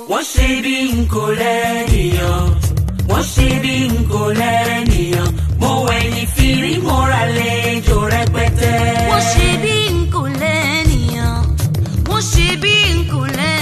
wọ́n ṣe bí n kò lẹ́nìyàn wọ́n ṣe bí n kò lẹ́nìyàn mo wẹ̀yìn fìrí mo ra lẹ́jọ́ rẹpẹtẹ. wọ́n ṣe bí n kò lẹ́nìyàn wọ́n ṣe bí n kò lẹ́nìyàn.